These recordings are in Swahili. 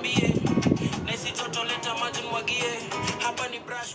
nikwambie nesi joto leta maji mwagie hapa ni brush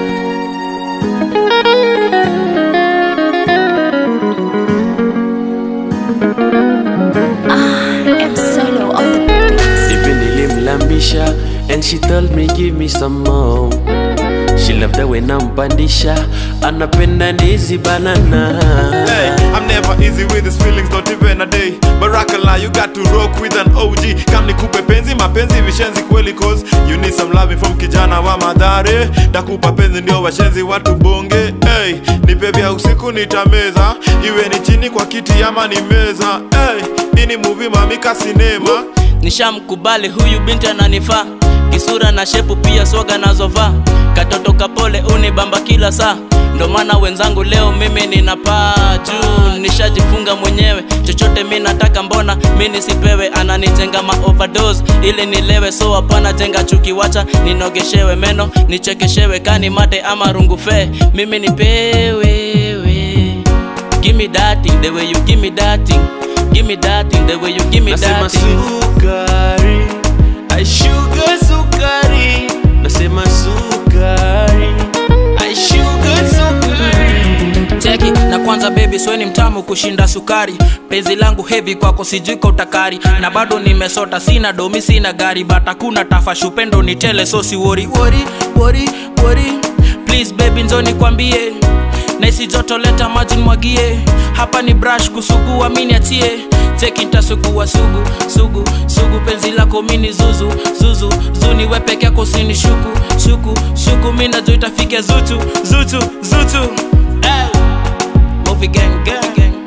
M solo on the beat. Even nilimlambisha and she told me give me some more. She loved the way nampandisha anapenda ndizi banana. Hey, I'm never easy with these feelings, not even a day. Barakala, you got to rock with an OG. Kam nikupe penzi, mapenzi vishenzi kweli cause you need some loving from kijana wa madhare. Takupa penzi ndio washenzi watu bonge. Hey, nipe vya usiku nitameza, iwe ni chini kwa kiti ama ni meza. Hey, hii ni movie mamika sinema. nishamkubali huyu binti ananifaa kisura na shepu pia swaga nazovaa katoto kapole unibamba kila saa ndo maana wenzangu leo mimi ninapaa juu nishajifunga mwenyewe chochote mi nataka mbona mi nisipewe ananijenga ma overdose ili nilewe so hapana jenga chuki wacha ninogeshewe meno nichekeshewe kani mate ama rungufe mimi nipewewe Give me that thing, the way you give me that thing. Give me that thing, the way you give me Nasema that thing. sukari, I sugar sukari. Nasema sukari, I sugar sukari. cheki na kwanza bebi sweni mtamu kushinda sukari penzi langu hevi kwako sijui kwa utakari na bado nimesota sina domi sina gari bata kuna tafashupendo ni tele so si wori wori wori wori please baby nzoni kwambie naisi joto leta maji mwagie hapa ni brush kusugua mini atie cheki ntasugua sugu sugu sugu penzi lako mini zuzu zuzu zuni we peke yako sini shuku shuku shuku mi najua itafike zutu zutu zutu hey. Movie gang gang gang